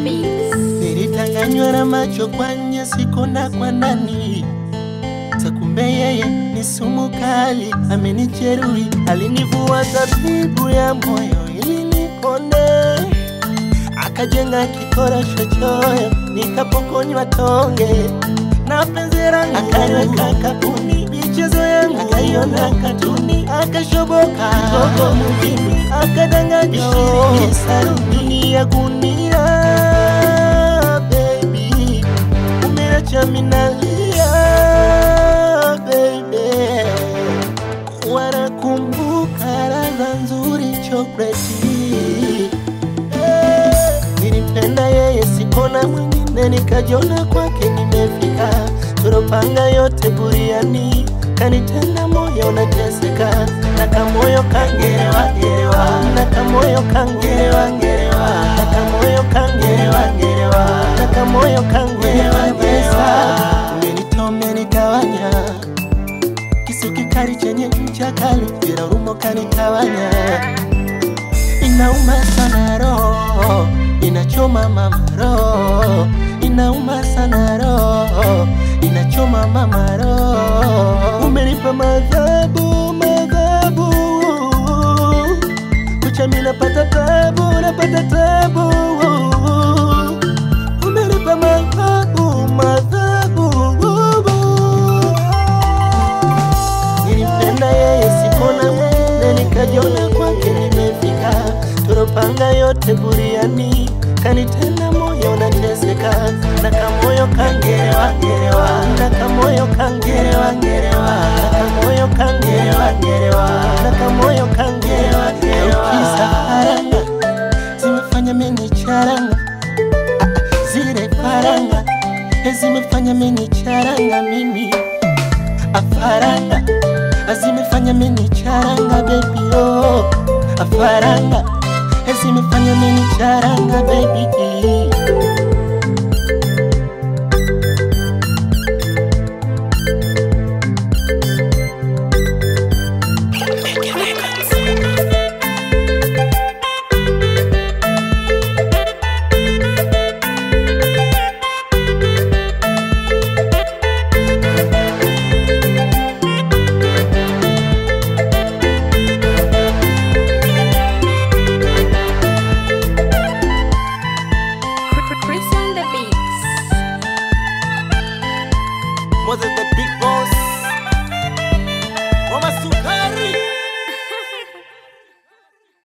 Mix. Nilitanganywa na macho kwa nje, sikona kwa ndani. Takumbe yeye ni sumu kali, amenijeruhi, alinivua zabibu ya moyo ili nipone, akajenga kikorosho choyo, nikapokonywa tonge na penzi langu, akaniweka kapuni, michezo yangu akaiona katuni, akashoboka gogo mjini, akadanganya shilingi saruni ya gunia baby, umeacha minalia baby, wanakumbuka ladha nzuri chokoleti Eh, nilimpenda yeye sikona mwingine, nikajiona kwake nimefika, turopanga yote buriani, kanitenda moyo nateseka, na kamoyo kangerewa gerewa, na kamoyo kangerewa gerewa, na kamoyo kangerewa gerewa, na kamoyo kangerewa gerewa, umenitoa umenitawanya, kisu kikali chenye ncha kali, bila urumo kanitawanya inauma sana roho, inachoma mama roho, inauma sana roho, inachoma mama roho. Umenipa madhabu madhabu, kucha mimi napata tabu, napata tabu. Umenipa madhabu madhabu Nilimpenda yeye sikona mwingine, nikajiona kwake nimefika, turopanga yote buriani, kanitenda moyo nateseka, na kamoyo kangerewa gerewa, na kamoyo kangerewa gerewa, na kamoyo kangerewa gerewa, na kamoyo kangerewa gerewa. Kisa faranga zimefanya mimi charanga, zile faranga zimefanya mimi charanga mimi afaranga azimefanya mimi charanga baby oh afaranga azimefanya mimi charanga baby